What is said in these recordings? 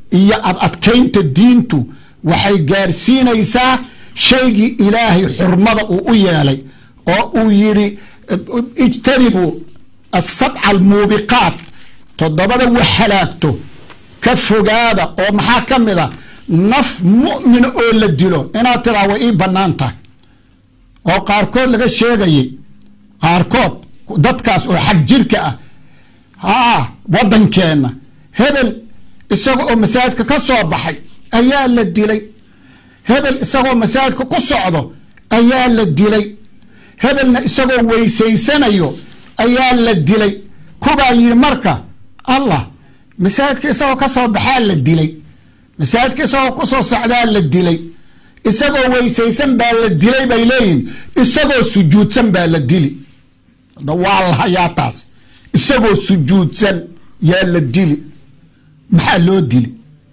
iyo ad adkaynta diintu waxay gaarsiinaysaa shaygii ilaahay xurmada uu u yeelay oo uu yidhi ijtanibuu asabca almuubiqaat toddobada wax halaagto ka fogaada oo maxaa ka mid a naf mu'mina oo la dilo inaad tiraa way ii bannaan tahay oo qaarkood laga sheegayay qaarkood dadkaas oo xag jirka ah haa waddankeenna hebel isaga oo masaajidka ka soo baxay ayaa la dilay hebel isagoo masaajidka ku socdo ayaa la dilay hebelna isagoo weysaysanayo ayaa la dilay kubaa yidhi marka allah masaajidka isagoo ka soo baxaa la dilay masaajidka isagoo ku soo socdaa la dilay isagoo weysaysan baa la dilay bay leeyihin isagoo sujuudsan baa la dili waa la hayaa taas isagoo sujuudsan yaa la dili maxaa loo dili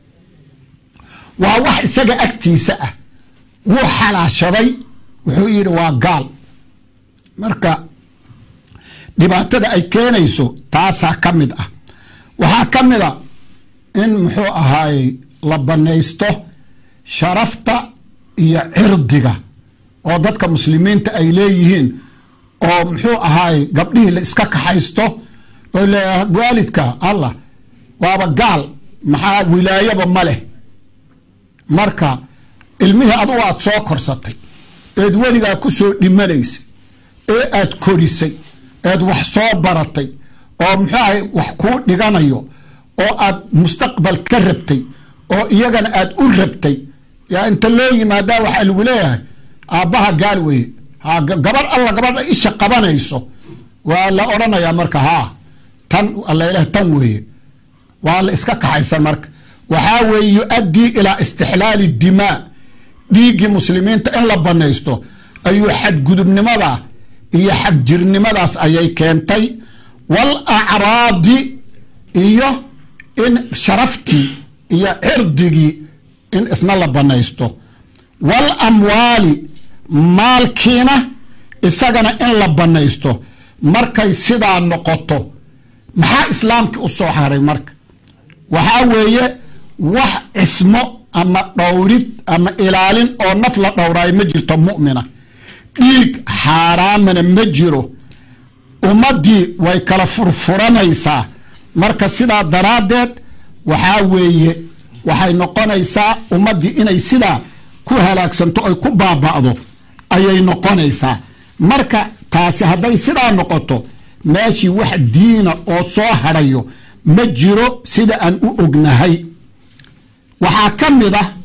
waa wax isaga agtiisa ah wuu xalaashaday wuxuu yidhi waa gaal marka dhibaatada ay keenayso taasaa ka mid ah waxaa ka mid a in muxuu ahaayey la banaysto sharafta iyo cirdiga oo dadka muslimiinta ay leeyihiin oo muxuu ahaayey gabdhihii la iska kaxaysto oo le waalidka allah waaba gaal maxaa wilaayaba ma leh marka ilmihii adugu aad soo korsatay eed weligaa ku soo dhimanaysay ee aad korisay eed wax soo baratay oo muxuu ahay wax kuu dhiganayo oo aad mustaqbal ka rabtay oo iyagana aad u rabtay yaa inta loo yimaadaa waxaa lagu leeyahay aabbaha gaal weye ha gabarh alla gabadha isha qabanayso waa la odhanayaa marka haa tan allaleh tan weeye waa la iska kaxaysan marka waxaa weeye yu-addii ilaa istixlaali dimaa dhiiggii muslimiinta in la banaysto ayuu xadgudubnimada iyo xagjirnimadaas ayay keentay wal acraadi iyo in sharaftii iyo cirdigii in isna la banaysto wal amwaali maalkiina isagana in la banaysto markay sidaa noqoto maxaa islaamkii u soo haray marka waxaa weeye wax cismo ama dhowrid ama ilaalin oo naf la dhowraayo ma jirto mu'mina dhiig xaaraamana ma jiro ummaddii way kala furfuranaysaa marka sidaa daraaddeed waxaa weeye waxay noqonaysaa ummaddii inay sidaa ku halaagsanto ay ku baaba'do ayay noqonaysaa marka taasi hadday sidaa noqoto meeshii wax diina oo soo hadhayo ma jiro sida aan u ognahay waxaa ka mid ah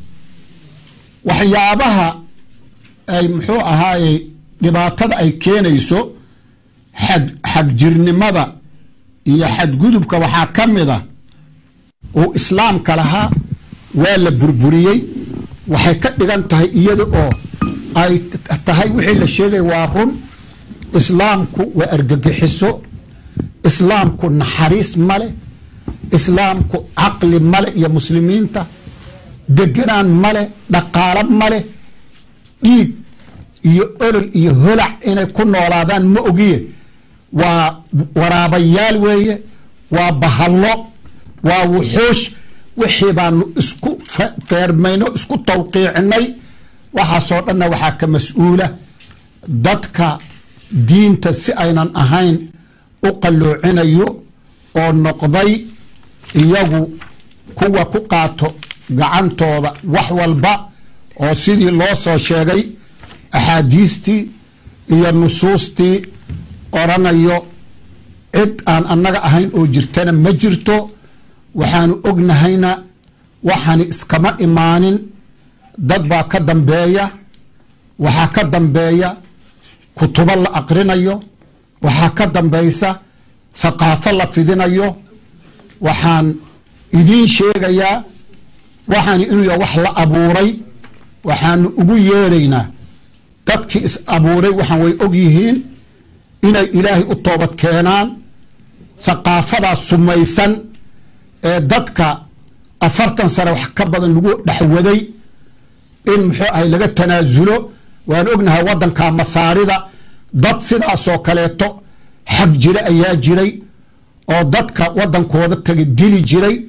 waxyaabaha ay muxuu ahaaye dhibaatada ay keenayso xag xagjirnimada iyo xadgudubka waxaa ka mid a uu islaamka lahaa waa la burburiyey waxay ka dhigan tahay iyada oo ay tahay wixii la sheegay waa run islaamku waa argagixiso islaamku naxariis male islaamku caqli male iyo muslimiinta deganaan male dhaqaalo male dhiig iyo olol iyo holac inay ku noolaadaan ma ogiye waa waraabayaal weeye waa bahallo waa wuxuush wixii baanu isku feermayno isku tawqiicinay waxaasoo dhanna waxaa ka mas-uula dadka diinta si aynan ahayn u qalloocinayo oo noqday iyagu kuwa ku qaato gacantooda wax walba oo sidii loo soo sheegay axaadiistii iyo nusuustii odhanayo cid aan annaga ahayn oo jirtana ma jirto waxaanu ognahayna waxaani iskama imaanin dad baa ka dambeeya waxaa ka dambeeya kutubo la aqrinayo waxaa ka dambaysa thaqaafo la fidinayo waxaan idiin sheegayaa waxaani inuu yahay wax la abuuray waxaanu ugu yeeraynaa dadkii is abuuray waxaan way og yihiin inay ilaahay u toobad keenaan thaqaafadaas sumaysan ee dadka afartan sane wax ka badan lagu dhexwaday in muxuu ahay laga tanaasulo waan ognahay waddanka masaarida dad sidaasoo kaleeto xag jira ayaa jiray oo dadka waddankooda taga dili jiray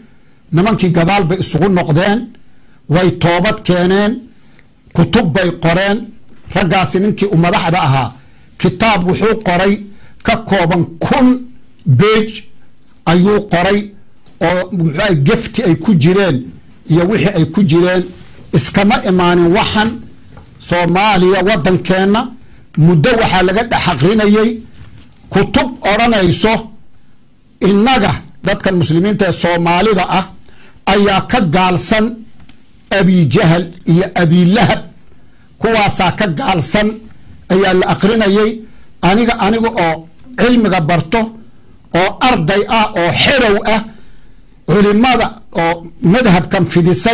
nimankii gadaal bay isugu noqdeen way toobad keeneen kutub bay qoreen raggaasi ninkii u madaxda ahaa kitaab wuxuu qoray ka kooban kun beej ayuu qoray oo muxuuaha gefti ay ku jireen iyo wixii ay ku jireen iskama imaanin waxan soomaaliya waddankeenna muddo waxaa laga dhex aqrinayay kutub odhanayso innaga dadkan muslimiinta ee soomaalida ah ayaa ka gaalsan abijahal iyo abilahab kuwaasaa ka gaalsan ayaa la aqrinayay aniga aniga oo cilmiga barto oo arday ah oo xerow ah culimada oo madhabkan fidisay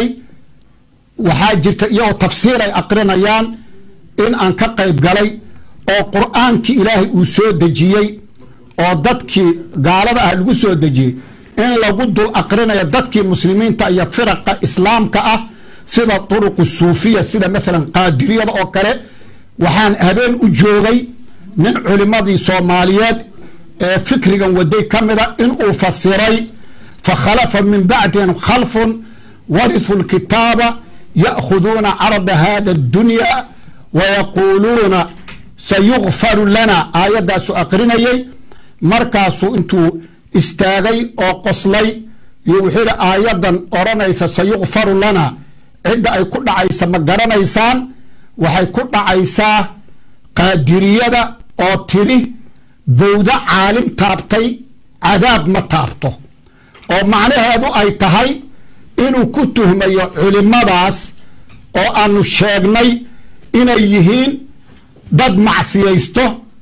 waxaa jirta iyagoo tafsiir ay aqrinayaan in aan ka qayb galay oo qur-aankii ilaahay uu soo dejiyey oo dadkii gaalada ah lagu soo dejiyey in lagu dul aqrinayo dadkii muslimiinta iyo firaqa islaamka ah sida turuqu suufiya sida maalan qaadiriyada oo kale waxaan habeen u joogay nin culimadii soomaaliyeed ee fikrigan waday ka mida inuu fasiray fakhalafa min bacdihim khalfun warithu lkitaaba ya'khuduuna carada hada addunya wayaquuluuna sayukfaru lana aayaddaasu aqrinayay markaasuu intuu istaagay oo qoslay iyo wuxuu yidhi aayaddan odhanaysa sayukfaru lana cidda ay ku dhacaysa ma garanaysaan waxay ku dhacaysaa qaadiriyada oo tiri bowda caalim taabtay cadaab ma taabto oo macnaheedu ay tahay inuu ku tuhmayo culimadaas oo aanu sheegnay inay yihiin dad macsiyaysto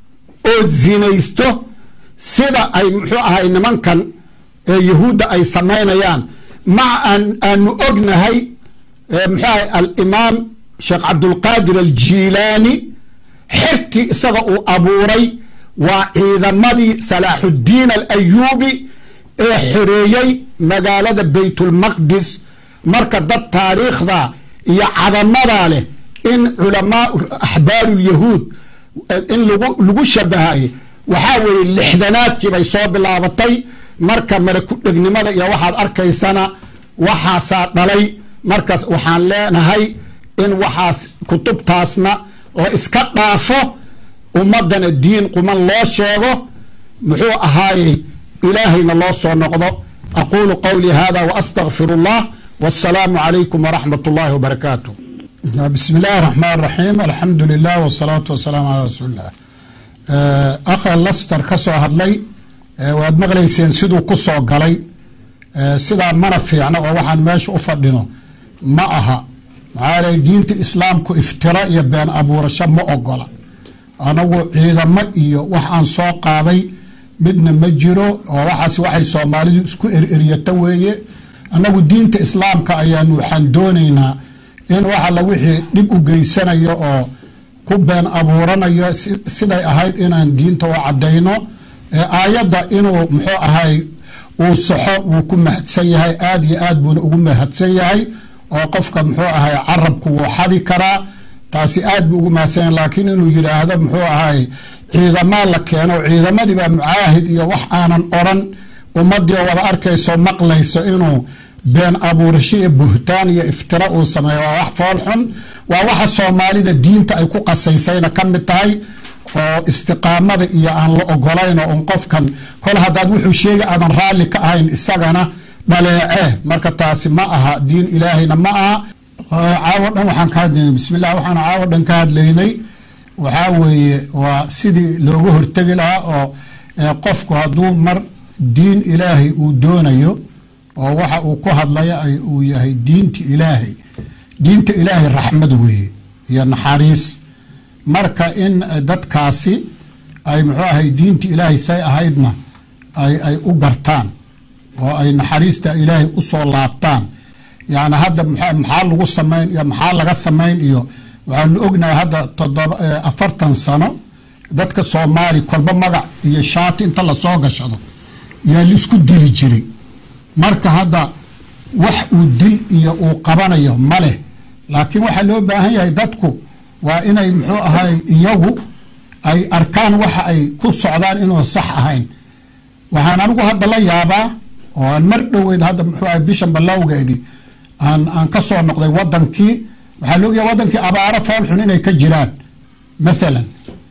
oo zinaysto sida ay muxuu ahay nimankan ee yahuudda ay samaynayaan maca aanu ognahay muxuu ahay alimaam sheekh cabdulqaadir aljiilaani xertii isaga uu abuuray waa ciidamadii salaaxuddiin alayuubi ee xoreeyey magaalada baytulmaqdis marka dad taariikhda iyo cadamada leh in culamaa axbaarulyahuud in lagu shabahay waxaa weeye lixdanaadkii bay soo bilaabatay marka maraku dhegnimada iyo waxaad arkaysana waxaasaa dhalay markaas waxaan leenahay in waxaas kutubtaasna la iska dhaafo ummadana diin quman loo sheego muxuu ahaayey ilaahayna loo soo noqdo aquulu qowlii hada waastagfir اllah wasalaamu calaykum waraxmat اllahi wbarakaatu bismi illaahi raxmaan raxiim alxamdu lilah wsalaatu wasalaamu calaa rasuulilah akha laster ka soo hadlay waad maqlayseen siduu ku soo galay sidaa mana fiicno oo waxaan meesha u fadhino ma aha maxaa lay diinta islaamku iftira iyo been abuurasho ma ogola anagu ciidamo iyo wax aan soo qaaday midna ma jiro oo waxaas waxay soomaalidu isku ereryato weeye annagu diinta islaamka ayaanu waxaan doonaynaa in waxa la wixii dhib u geysanayo oo ku been abuuranayo siday ahayd inaan diinta u caddayno aayadda inuu muxuu ahay uu saxo wuu ku mahadsan yahay aada iyo aad buuna ugu mahadsan yahay oo qofka muxuu ahay carabku wuu xadi karaa taasi aad buu ugu mahadsan yahay laakiin inuu yidhaahdo muxuu ahay ciidamaa la keeno ciidamadii baa mucaahid iyo wax aanan odran ummadii wada arkayso maqlayso inuu been abuurasho iyo buhtaan iyo iftira uu sameeyo waa wax foolxun waa waxa soomaalida diinta ay ku qasaysayna ka mid tahay oo istiqaamada iyo aan la ogolayn oo un qofkan kol haddaad wuxuu sheega aadan raalli ka ahayn isagana dhaleecee marka taasi ma aha diin ilaahayna ma aha caawo dhan waxaan ka hadlaynay bismillah waxaan caawo dhan ka hadlaynay waxaa weeye waa sidii looga hortegi lahaa oo qofku hadduu mar diin ilaahay uu doonayo oo waxa uu ku hadlaya uu yahay diinta ilaahay diinta ilaahay raxmad weeye iyo naxariis marka in dadkaasi ay muxuu ahay diinta ilaahay say ahaydna ay u gartaan oo ay naxariista ilaahay usoo laabtaan yani hadda maxaa lagu samayn iyo maxaa laga samayn iyo waxaanu ognahay hadda todoba afartan sano dadka soomaali kolba magac iyo shaati inta lasoo gashado yaa laisku dili jiray marka hadda wax uu dil iyo uu qabanayo ma leh laakiin waxaa loo baahan yahay dadku waa inay muxuu ahay iyagu ay arkaan waxa ay ku socdaan inuu sax ahayn waxaan anigu hadda la yaabaa oo aan mar dhoweyd hadda muxuu ahay bishan ballowgeedii aan aan ka soo noqday wadankii waxaa la ogyahay wadankii abaaro foolxun inay ka jiraan mathalan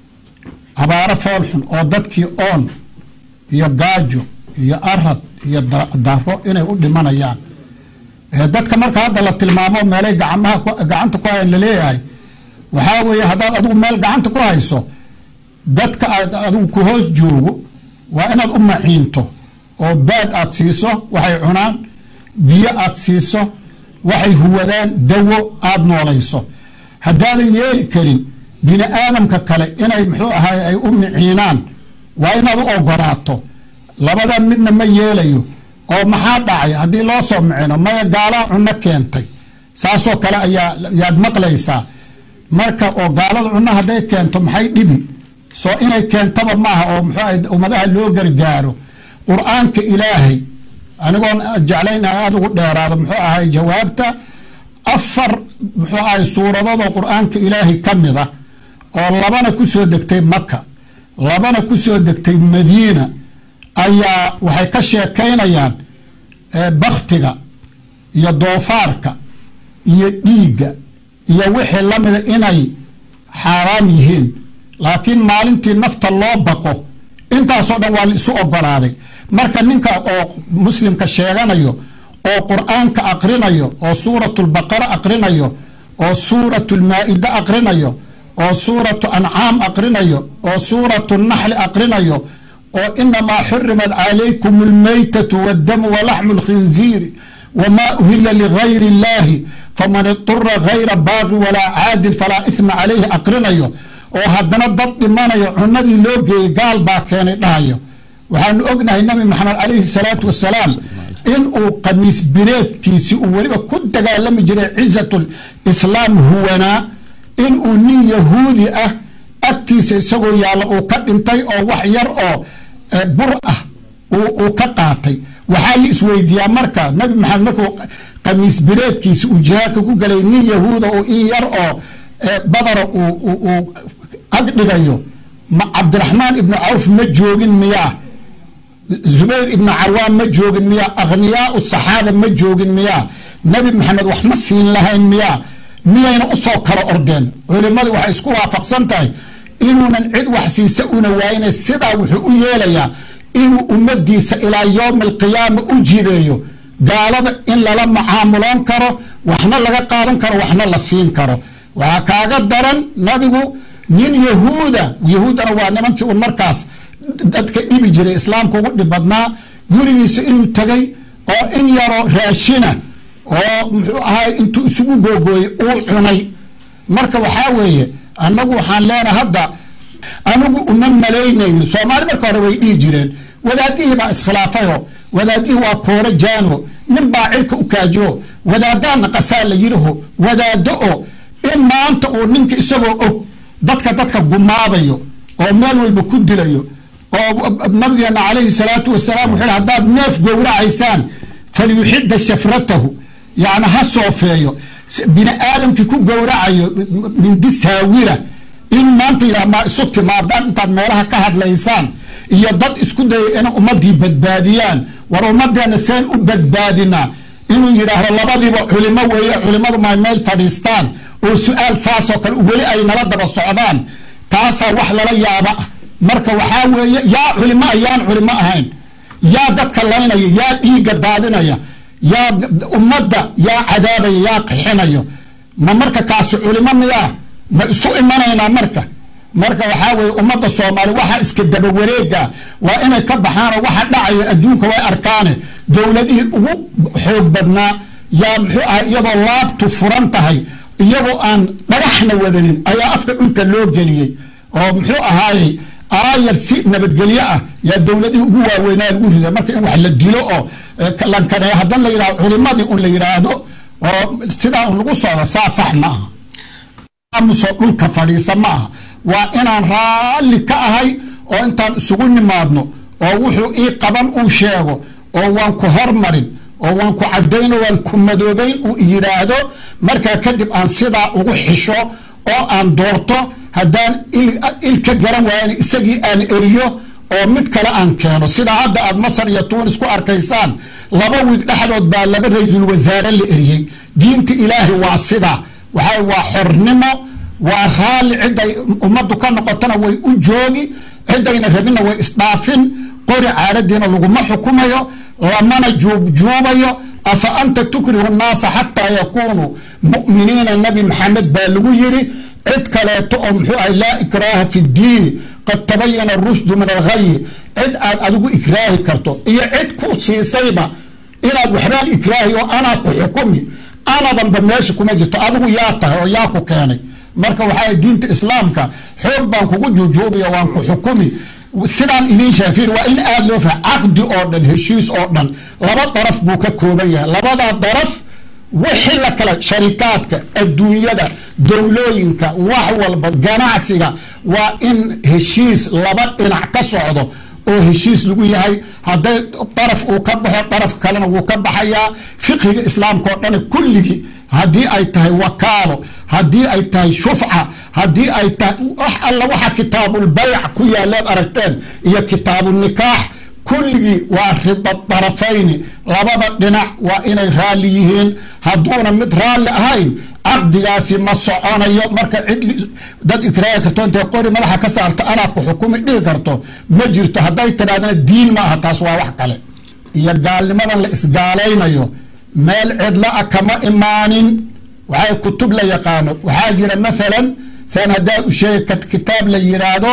abaaro foolxun oo dadkii oon iyo gaajo iyo arad iyo daro inay u dhimanayaan dadka marka hadda la tilmaamo meelay gacmaha gacanta ku hayan laleeyahay waxaa weeye haddaad adigu meel gacanta ku hayso dadka aad adigu ku hoos joogo waa inaad u maciinto oo baad aad siiso waxay cunaan biyo aad siiso waxay huwadaan dawo aada noolayso haddaadan yeeli karin bini aadamka kale inay muxuu ahay ay u miciinaan waa inaad u ogolaato labadan midna ma yeelayo oo maxaa dhacay haddii loo soo micino maya gaalaa cunno keentay saasoo kale ayaa yaad maqlaysaa marka oo gaalada cunno hadday keento maxay dhibi soo inay keentaba maaha oo muxuu ahay ummadaha loo gargaaro qur-aanka ilaahay anigoon jeclayn aada ugu dheeraado muxuu ahay jawaabta afar muxuu ahay suuradoodoo qur-aanka ilaahay ka mid a oo labana ku soo degtay maka labana ku soo degtay madiina ayaa waxay ka sheekaynayaan baktiga iyo doofaarka iyo dhiigga iyo wixii lamida inay xaaraam yihiin laakiin maalintii nafta loo baqo intaasoo dhan waa la isu ogolaaday marka ninka oo muslimka sheeganayo oo qur-aanka aqrinayo oo suuratulbaqara aqrinayo oo suuratulmaa-ida aqrinayo oo suuratu ancaam aqrinayo oo suuratu naxli aqrinayo oo inamaa xurimat calaykum almaytatu waddamu walaxmu lkhinziiri wamaa uhila ligayri illahi faman idura gayra baaqi walaa caadil falaa ihma calayhi aqrinayo oo haddana dad dhimanayo cunadii loo geeyey gaal baa keenay dhahayo waxaanu ognahay nabi maxamed calayhi salaatu wasalaam inuu qamiis bireedkiisi uu weliba ku dagaalami jiray cizatul islaam huwanaa inuu nin yahuudi ah agtiisa isagoo yaalla uu ka dhintay oo wax yar oo bur ah uu ka qaatay waxaa la isweydiiyaa marka nabi maxamed markuu qamiis bireedkiisi uu jihaadka ku galay nin yahuuda oo in yar oo badara uu ag dhigayo ma cabdiraxmaan ibnu cawf ma joogin miyaa zubayr ibnu carwaan ma joogin miyaa akhniyaau saxaaba ma joogin miyaa nabi maxamed wax ma siin lahayn miyaa miyayna usoo kala ordeen culimmadu waxay isku waafaqsan tahay inuunan cid wax siisa una waayina sidaa wuxuu u yeelayaa inuu ummadiisa ilaa yowmi alqiyaama u jideeyo gaalada in lala macaamuloon karo waxna laga qaadan karo waxna la siin karo waxaa kaaga daran nabigu nin yahuuda yahuudana waa nimankii un markaas dadka dhibi jiray islaamka ugu dhib badnaa gurigiisa inuu tegay oo in yaroo raashina oo muxuu ahay intuu isugu googooyey uu cunay marka waxaa weeye annagu waxaan leenahay hadda anigu uma malaynayno soomaali marka hore way dhihi jireen wadaadihii baa iskhilaafayoo wadaadihii waa kooro jaano nin baa cirka u kaajiyo wadaadaana qasaa la yidhaho wadaado oo in maanta uu ninka isagoo og dadka dadka gumaadayo oo meel walba ku dilayo oo nabigeena calayhi salaatu wasalaam wuxuu haddaad neef gowracaysaan falyuxida shafratahu yacni ha soofeeyo bini aadamkii ku gowracayo mindi saawira in maanta yidhaha maa isu timaadaan intaad meelaha ka hadlaysaan iyo dad isku daya inay ummadii badbaadiyaan war ummadeena seen u badbaadinaa inuu yidhaahdo labadiiba culimo weeye culimadu may meel fadhiistaan oo su-aal saasoo kale weli ay nala daba socdaan taasaa wax lala yaaba ah marka waxaa weeye yaa culimo ah yaan culimo ahayn yaa dadka laynaya yaa dhiigga daadinaya yaa ummadda yaa cadaabaya yaa qixinayo ma marka kaasi culimo miyaa ma isu imanaynaa marka marka waxaa weye ummadda soomaaliya waxaa iska daba wareega waa inay ka baxaanoo waxa dhacayo adduunka way arkaane dowladihii ugu xoog badnaa yaa muxuu ahay iyadoo laabtu furan tahay iyagoo aan dhagaxna wadanin ayaa afka dhulka loo geliyey oo muxuu ahaayey aayar si nabadgelyo ah yaa dowladihii ugu waaweynaa lagu riday marka in wax la dilo oo lankaneeyo haddana la yidhahdo culimadii un la yidhaahdo oo sidaa un lagu socdo saa sax ma aha aamuso dhulka fadhiisa ma aha waa inaan raalli ka ahay oo intaan isugu nimaadno oo wuxuu ii qaban uu sheego oo waan ku hormarin oo waan ku cadayno waan ku madoobayn uu yidhaahdo markaa kadib aan sidaa ugu xisho oo aan doorto haddaan il ka garan waayan isagii aan eriyo oo mid kale aan keeno sida hadda aad masar iyo tuunis ku arkaysaan laba wiig dhexdood baa laba ra-iisul wasaare la eriyey diinta ilaahi waa sidaa waxa waa xornimo waa raalli ciday ummaddu ka noqotona way u joogi cidayna rabinna way isdhaafin qori caadadiina laguma xukumayo lamana juubjuubayo afa anta tukrihu nnaasa xataa yakunuu mu'miniina nabi maxamed baa lagu yiri cid kaleeto oo muxuu ahay laa ikraaha fi ddiini qad tabayana rushdu min alghayi cid aad adigu ikraahi karto iyo cid ku siisayba inaad waxbaan ikraahi oo anaa ku xukumi anadanba meesha kuma jirto adigu yaa tahay oo yaa ku keenay marka waxaa diinta islaamka xoog baan kugu juujuubiya waan ku xukumi sidaan idiin shaafir waa in aada loo faha caqdi oo dhan heshiis oo dhan laba daraf buu ka kooban yahay labadaa daraf wixii la kala sharikaadka adduunyada dowlooyinka wax walba ganacsiga waa in heshiis laba dhinac ka socdo oo heshiis lagu yahay hadday daraf uu ka baxo daraf kalena wuu ka baxayaa fiqhiga islaamka oo dhan kulligii haddii ay tahay wakaalo haddii ay tahay shufca haddii ay tahay wax alla waxa kitaabulbayc ku yaaleed aragteen iyo kitaabunikaax kulligii waa rida darafayni labada dhinac waa inay raalli yihiin hadduuna mid raalli ahayn caqdigaasi ma soconayo marka cid dad ikraahi karto intay qori madaxa ka saarto anaa ku xukumi dhihi karto ma jirto hadday tidhahdana diin ma aha taas waa wax kale iyo gaalnimadan la isgaalaynayo meel cidla a kama imaanin waxay kutub la yaqaano waxaa jira maalan saan haddaa u sheega kitaab la yiraahdo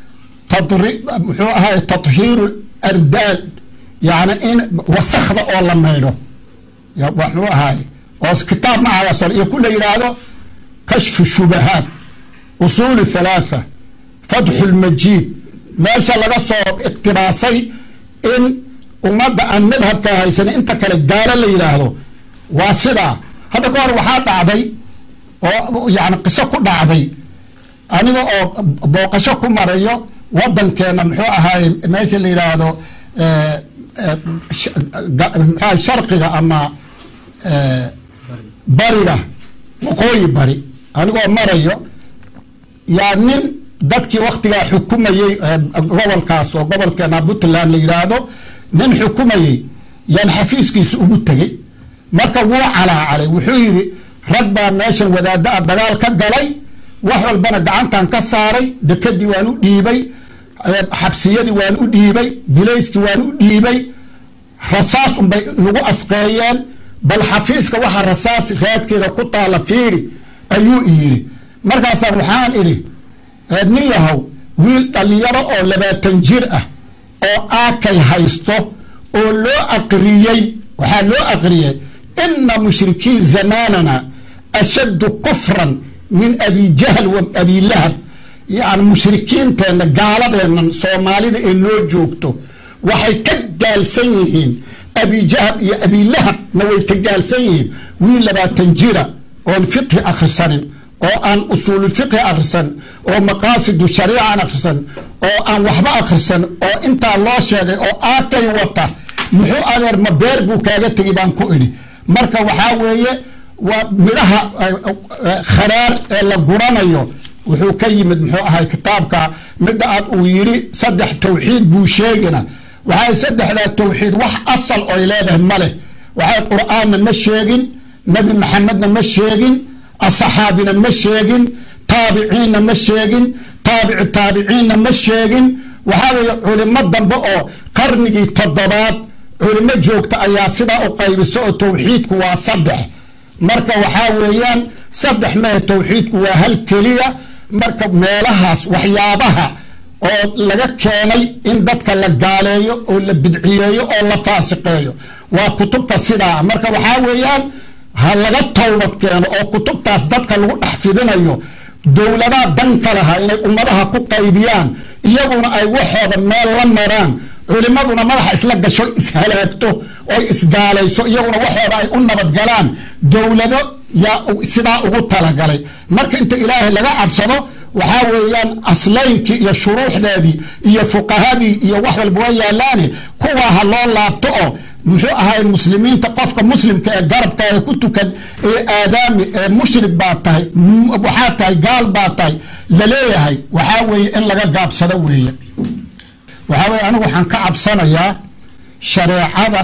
muxuu ahay tathiiru ardaal yani in wasakda oo la maydho waxuu ahaay oo kitaab ma aha iyo ku la yiraahdo kashfu shubahaat usuul thalaatha fatxu lmajiid meesha laga soo iqtibaasay in ummadda aan madhabka haysan inta kale gaalo la yidhaahdo waa sidaa hadda ka hor waxaa dhacday oo yani qiso ku dhacday aniga oo booqasho ku marayo wadankeena muxuu ahaaye meesha la yidhaahdo mxua sharqiga ama bariga waqooyi bari anigoo marayo yaa nin dadkii waktigaa xukumayey gobolkaas oo gobolkeena puntland la yidhaahdo nin xukumayey yaan xafiiskiisa ugu tegey marka wuu calaacalay wuxuu yidhi rag baa meeshan wadaada a dagaal ka galay wax walbana gacantan ka saaray dekadii waan u dhiibay xabsiyadii waan u dhiibay bilayskii waan u dhiibay rasaas unbay nagu asqeeyeen bal xafiiska waxa rasaas raadkeeda ku taala fiiri ayuu iyiri markaasaa waxaan idhi nin yahow wiil dhallinyaro oo labaatan jir ah oo aakay haysto oo loo aqriyey waxaa loo aqriyey ina mushrikiin zamaanana ashaddu kufran min abi jahl wa abi lahab yani mushrikiinteenna gaaladeennan soomaalida ee noo joogto waxay ka gaalsan yihiin abijahab iyo abilahab-na way ka gaalsan yihiin wiil labaatan jira oon fiqhi akhrisanin oo aan usuululfiqhi akhrisan oo maqaasidu shariica aan akhrisan oo aan waxba akhrisan oo intaa loo sheegay oo aakay wata muxuu adeer ma beer buu kaaga tegi baan ku idhi marka waxaa weeye waa midhaha kharaar ee la guranayo wuxuu ka yimid muxuu ahay kitaabka midda aad uu yidhi saddex tawxiid buu sheegina waxay saddexdaa tawxiid wax asal oy leedahay ma leh waxay qur-aanna ma sheegin nebi maxamedna ma sheegin asaxaabina ma sheegin taabiciinna ma sheegin taabici taabiciinna ma sheegin waxaa weeye culimo dambe oo qarnigii toddobaad culimo joogta ayaa sidaa u qaybiso oo tawxiidku waa saddex marka waxaa weeyaan saddex mehe tawxiidku waa hal keliya marka meelahaas waxyaabaha oo laga keenay in dadka la gaaleeyo oo la bidciyeeyo oo la faasiqeeyo waa kutubta sidaa marka waxaa weeyaan ha laga towbad keeno oo kutubtaas dadka lagu dhex fidinayo dowladaa danka laha inay ummadaha ku qaybiyaan iyaguna ay waxooda meel la maraan culimaduna madaxa isla gasho ishalaagto oy isgaalayso iyaguna waxooda ay u nabadgalaan dowlado yaa sidaa ugu talagalay marka inta ilaahay laga cabsado waxaa weeyaan aslaynkii iyo shuruuxdeedii iyo fuqahadii iyo wax walba waa yaalaane kuwaa ha loo laabto oo muxuu ahay muslimiinta qofka muslimka ee garabkaaga ku tukan ee aadaami ee mushrik baa tahay waxaa tahay gaal baa tahay laleeyahay waxaa weeye in laga gaabsado weeye waxaa weye anigu waxaan ka cabsanayaa shareecada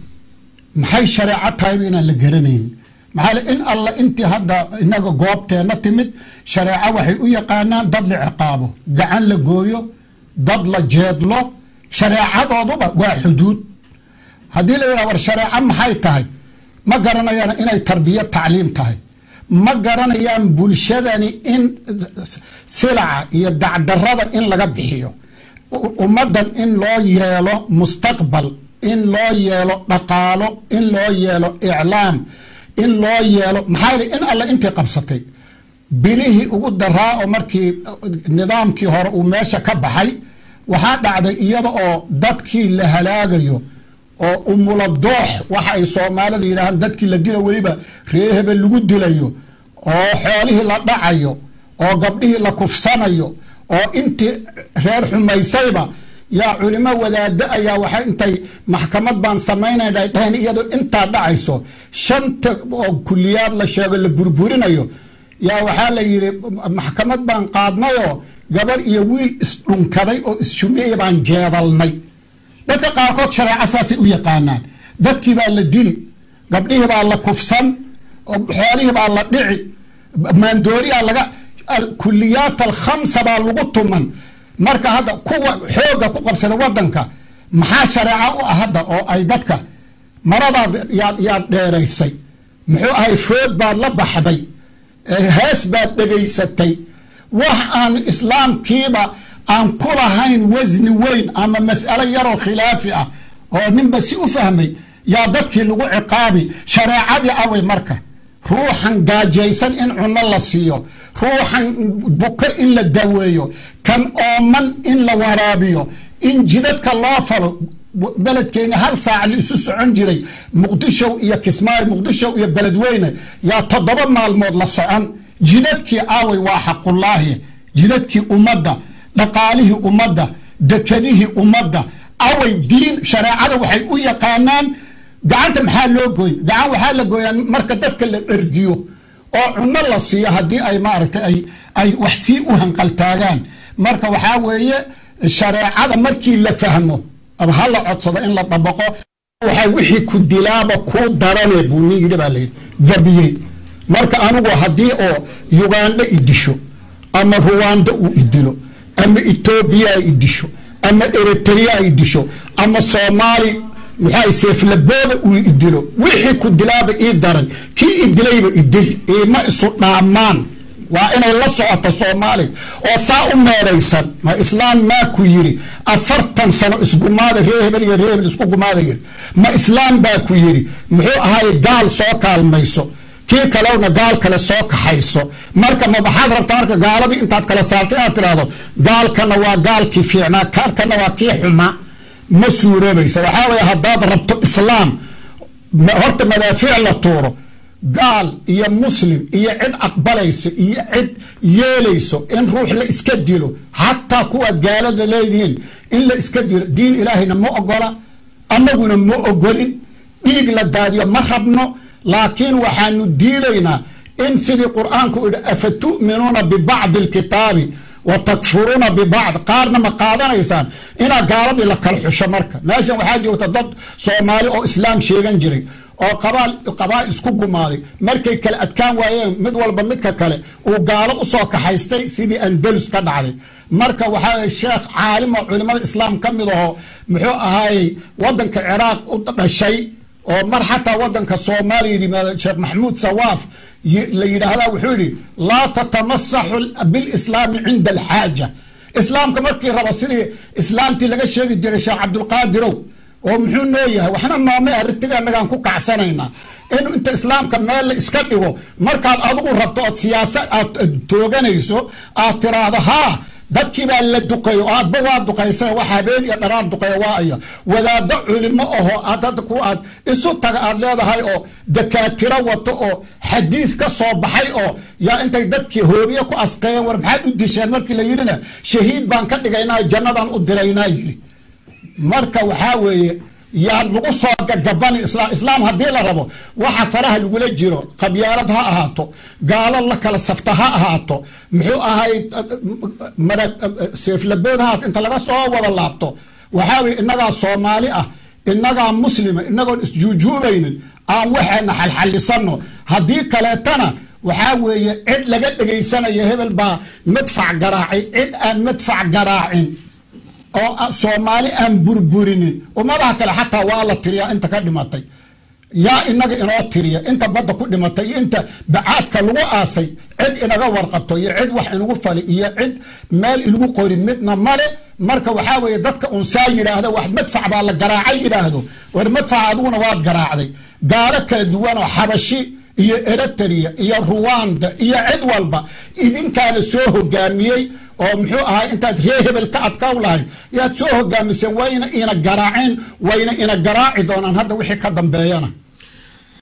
maxay shareeco tahayba inaan la garanayn maxaa le in alla intii hadda inaga goobteenna timid shareeco waxay u yaqaanaan dad la ciqaabo gacan la gooyo dad la jeedlo shareecadooduba waa xuduud haddii la yidhaha war shareeco maxay tahay ma garanayaan inay tarbiya tacliim tahay ma garanayaan bulshadani in silaca iyo dacdarada in laga bixiyo ummaddan in loo yeelo mustaqbal in loo yeelo dhaqaalo in loo yeelo iclaam in loo yeelo maxaa yili in alle intay qabsatay bilihii ugu daraa oo markii nidaamkii hore uu meesha ka baxay waxaa dhacday iyada oo dadkii la halaagayo oo umula doox waxa ay soomaalida yidhaahaan dadkii la dila weliba reehebe lagu dilayo oo xoolihii la dhacayo oo gabdhihii la kufsanayo oo intii reer xumaysayba yaa culimo wadaado ayaa waxay intay maxkamad baan samaynayna ay dhaheen iyadoo intaa dhacayso shanta oo kuliyaad la sheego la burburinayo yaa waxaa la yidhi maxkamad baan qaadnayoo gabar iyo wiil isdhunkaday oo isshumeeya baan jeedalnay dadka qaarkood shareeco saasay u yaqaanaan dadkii baa la dili gabdhihii baa la kufsan xoolihii baa la dhici maandooriyaa laga kuliyaat alkhamsa baa lagu tuman marka hadda kuwa xooga ku qabsada wadanka maxaa shareeco u ah hadda oo ay dadka maradaad yaad yaad dheeraysay muxuu ahay food baad la baxday hees baad dhegaysatay wax aan islaamkiiba aan ku lahayn wasni weyn ama mas'alo yaroo khilaafi ah oo ninba si u fahmay yaa dadkii lagu ciqaabi shareecadii away marka ruuxan gaajaysan in cunno la siiyo ruuxan buko in la daweeyo kan ooman in la waraabiyo in jidadka loo falo beledkeena hal saac la isu socon jiray muqdishow iyo kismaayo muqdishow iyo beledweyne yaa toddoba maalmood la socon jidadkii aaway waa xaqullaahi jidadkii ummadda dhaqaalihii ummadda dekadihii ummadda away diin shareecada waxay u yaqaanaan gacanta maxaa loo gooy gacan waxaa la gooyaa marka dadka la dhergiyo oo cunno la siiyo haddii ay maaragtay ay ay wax sii u hanqaltaagaan marka waxaa weeye shareecada markii la fahmo ama ha la codsado in la dabaqo waxaa wixii ku dilaaba kuu darane buu nin yidhi baa layidhi gabiyey marka anigu haddii oo ugandha i disho ama ruwanda uu idilo ama etoobiya ay idisho ama eritrea ay disho ama soomaali muxua seeflabooda uu idilo wixii ku dilaaba ii daran kii idilayba idil iima isu dhaamaan waa inay la socoto soomaaliya oo saa u meeraysan ma islaam maa ku yiri afartan sano isgumaada ree hebel iyo ree hebel isku gumaada yiri ma islaam baa ku yiri muxuu ahay gaal soo kaalmayso kii kalewna gaal kale soo kaxayso marka ma waxaad rabtaa marka gaaladii intaad kala saarto inaad tidhaahdo gaalkana waa gaalkii fiicnaa kaarkana waa kii xumaa ma suuroobaysa waxaa weye haddaad rabto islaam horta madaafiic la tuuro gaal iyo muslim iyo cid aqbalayso iyo cid yeelayso in ruux la iska dilo xataa kuwaad gaalada leedihiin in la iska dilo diin ilaahayna ma ogola annaguna ma ogolin dhiig la daadiyo ma rabno laakiin waxaanu diidaynaa in sidii qur-aanku idhi afa tu'minuuna bibacdi alkitaabi wa takfuruuna bibacd qaarna ma qaadanaysaan inaa gaaladii la kala xusho marka meeshan waxaa joogta dad soomaali oo islaam sheegan jiray oo qabaa'il isku gumaaday markay kala adkaan waayeen mid walba midka kale uu gaalo usoo kaxaystay sidii andalus ka dhacday marka waxaa sheekh caalim oo culimada islaam ka mid aho muxuu ahaayey wadanka ciraaq u dhashay oo mar xataa wadanka soomaaliya yimaado sheekh maxamuud sawaaf la yidhaahda wuxuu yidhi laa tatamasaxu bilislaami cinda alxaaja islaamka markii rabo sidii islaamtii laga sheegi jiray sheekh cabdulqaadirow oo muxuu noo yahay waxna nooma arrintiga annagaan ku kacsanaynaa in inta islaamka meel la iska dhigo markaad adigu rabto ood siyaasa aad tooganayso aad tiraahdo haa dadkii baa la duqeeyo oo aadba waa duqaysa wax habeen iyo dharaar duqeeya waa aya wadaado culimo aho aad hadda ku aad isu taga aad leedahay oo dakaatiro wato oo xadiid ka soo baxay oo yaa intay dadkii hoobiye ku asqeeyeen war maxaad u disheen markii la yidhina shahiid baan ka dhigaynaa jannadan u diraynaa yidhi marka waxaa weeye yaan lagu soo gagabanin islaam islaam haddii la rabo waxa faraha lagula jiro qabyaalad ha ahaato gaalo la kala safta ha ahaato muxuu ahay seeflabood ha ahaato inta laga soo wada laabto waxaa weye innagaa soomaali ah innagaa muslima inagoon isjuujuubaynin aan waxaana xalxallisano haddii kaleetana waxaa weeye cid laga dhegaysanayo hebel baa madfac garaacay cid aan madfac garaacin oo soomaali aan burburinin ummadaha kale xataa waa la tiriyaa inta ka dhimatay yaa inaga inoo tiriya inta badda ku dhimatay iyo inta bacaadka lagu aasay cid inaga warqabto iyo cid wax inagu fali iyo cid meel inagu qori midna male marka waxaa weeye dadka unsaa yidhaahda wax madfac baa la garaacay yidhaahdo war madfac adiguna waad garaacday gaalo kala duwanoo xabashi iyo eritrea iyo ruwanda iyo cid walba idinkaana soo hogaamiyey oo muxuu ahaa intaad ree hebel ka adkaw lahayd yaad soo hogaamiseen wayna ina garaaceen wayna ina garaaci doonaan hadda wixii ka dambeeyana